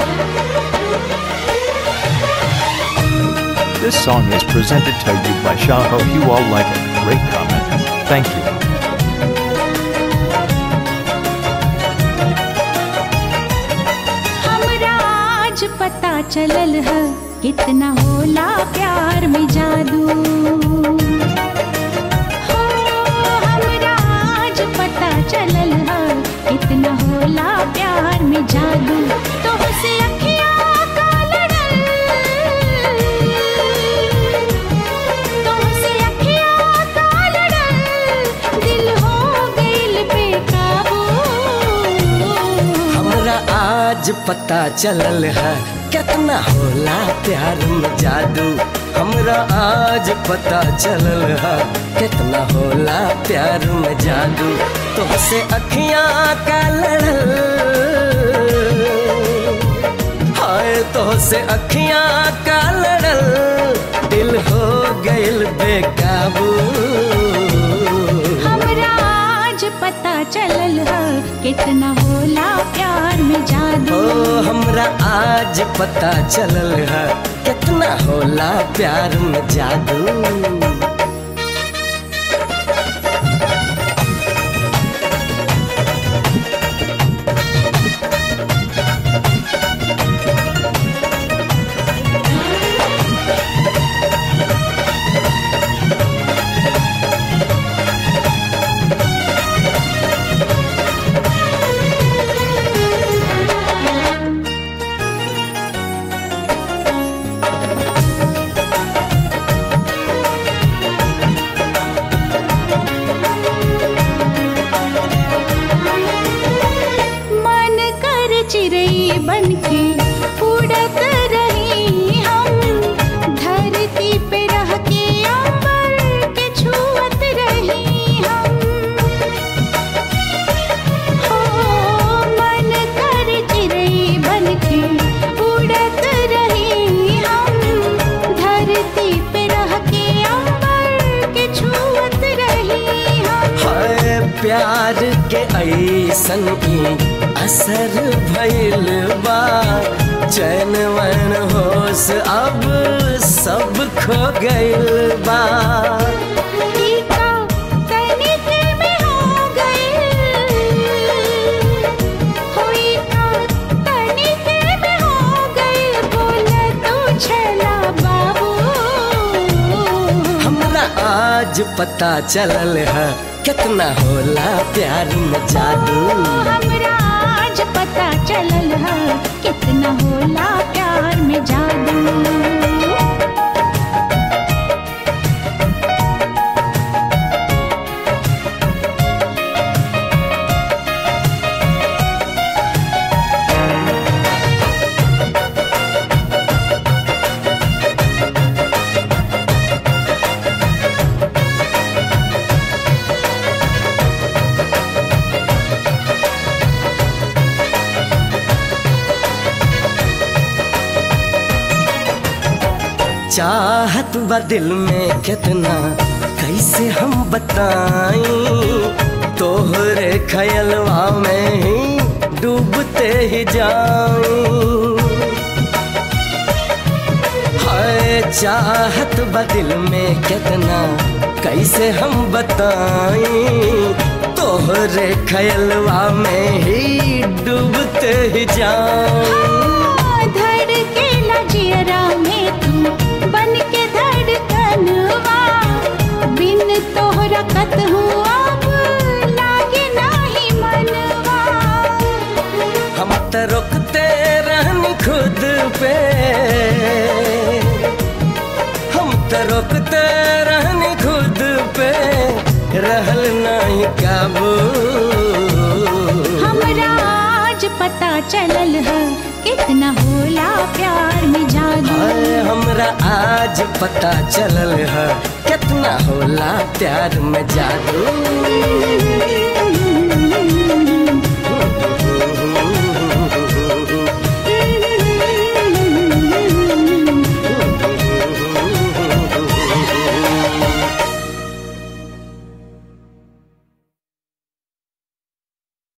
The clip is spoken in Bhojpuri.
This song is presented to you by Shah. Hope you all like it. Great comment. Thank you. हमरा आज पता चलल है कितना होला प्यार में जादू हो हमरा आज पता चलल है कितना होला प्यार में जादू तो से अखियाँ का लड़ल तुमसे अखियाँ का लड़ल दिल हो गइल बेकाबू हमरा आज पता चलल है कितना होला प्यार में जादू हमरा आज पता चलल है कितना होला प्यार में जादू तुमसे अखियाँ का लड़ल हाय तुमसे अखियाँ का लड़ल दिल हो गइल बेकाबू हमरा आज पता चलल है कितना होला प्यार में जादू ओ हमरा आज पता चलल है कितना होला प्यार में जादू मन कर चिड़ई बन के उड़त रही हम धरती पे रह के अंबर के छुअत रही हम हो मन कर चिड़ई बन के उड़त रही हम धरती पे रह के अंबर के छुअत रही हम हाय प्यार के ऐसन की असर भइल बा चैन वैन होश अब सब खो गइल बा टीका तनिक में हो गए होई का तनिक में हो गए बोल तू छला बाबू हमरा आज पता चलल है कितना होला प्यार में जादू हमरा आज पता चलल है कितना होला प्यार में जादू चाहत बा दिल में कितना कैसे हम बताई तोहरे खयलवा में ही डूबते ही जाई हाय चाहत बा दिल में कितना कैसे हम बताई तोहरे खयलवा में ही डूबते ही जाई धड़के लजियरा में तू बन के धड़कनवा बिन तोहरा कत अब लागे नाही मनवा हम तो रुकते रहनी खुद पे हम तो रुकते रहनी खुद पे रहल नहीं काबू हमरा आज पता चलल है कितना होला प्यार में जादू हाय हमरा आज पता चलल है कितना होला प्यार में जादू